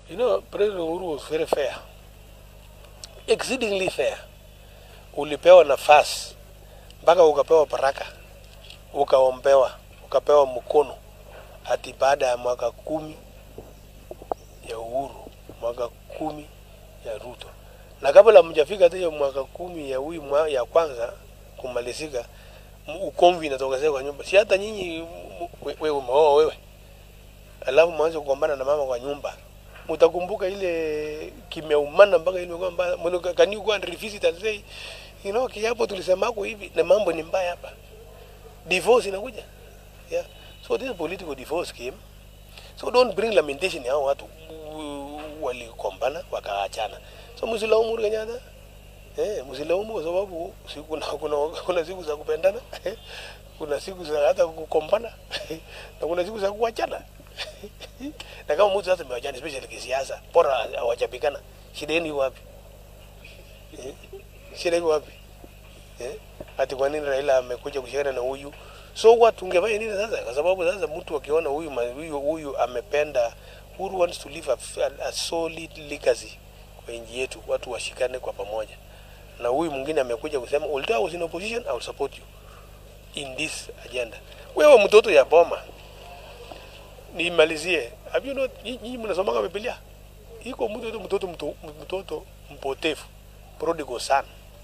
You know, President Uhuru was very fair, exceedingly fair. Ulipewa nafasi mpaka ukapewa baraka, ukaombewa, ukapewa mkono hati baada ya mwaka kumi ya uhuru, mwaka kumi ya Ruto, na kabla mjafika hata hiyo mwaka kumi ya huyu mwa- ya kwanza kumalizika, m- ukomvi inatokezea kwa nyumba. Si hata nyinyi m- we- wewe umeoa wewe, alafu mwanze kugombana na mama kwa nyumba, mtakumbuka ile kimeumana mpaka ile kwamba mbona can you go and revisit and say you know kiapo tulisemako hivi na mambo ni mbaya hapa, divorce inakuja yeah. So this political divorce came So don't bring lamentation ya hao watu w- walikombana wakaachana. So msilaumu Uhuru Kenyatta. Eh, msilaumu kwa sababu si kuna kuna kuna siku za kupendana. kuna siku za hata kukombana. na kuna siku za kuachana. na kama mtu sasa amewachana especially kisiasa, bora hawajapikana. Shida yenu iko wapi? Eh? Shida iko wapi? Eh? Ati kwa nini Raila amekuja kushikana na huyu? So what tungefanya nini sasa? Kwa sababu sasa mtu akiona huyu ma- huyu huyu amependa Uhuru wants to leave a, a, a solid legacy kwa nchi yetu, watu washikane kwa pamoja. Na huyu mwingine amekuja kusema although I was in opposition I will support you in this agenda. Wewe mtoto ya boma, nimalizie. Have you not nyinyi mnasomanga Biblia? Iko mtoto mtoto mtoto, mtoto mpotevu, prodigal son.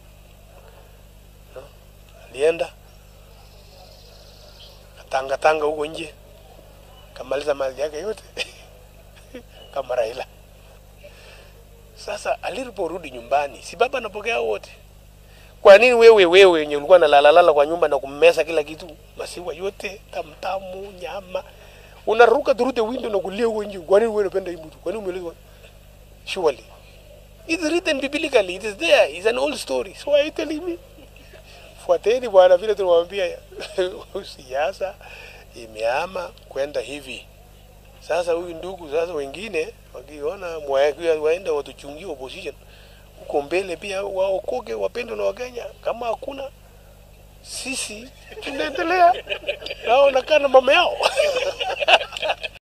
No? Alienda tanga tanga huko nje kamaliza mali yake yote kama Raila. Sasa aliporudi nyumbani, si baba anapokea wote? Kwa nini wewe wewe wenye ulikuwa nalalalala kwa nyumba na kummesa kila kitu, masiwa yote, tamtamu, nyama, unaruka through the window na kulia huko nje? Kwa nini wewe unapenda hii mtu? Kwa nini umelezwa? Surely it's written biblically, it is there, it's an old story. So why are you telling me? Fuateni bwana, vile tunamwambia siasa imeama kwenda hivi. Sasa huyu ndugu sasa, wengine wakiona mwaya- waenda watuchungie opposition huko mbele, pia waokoke, wapendwe na Wakenya. Kama hakuna sisi tunaendelea nao nakaa na mama yao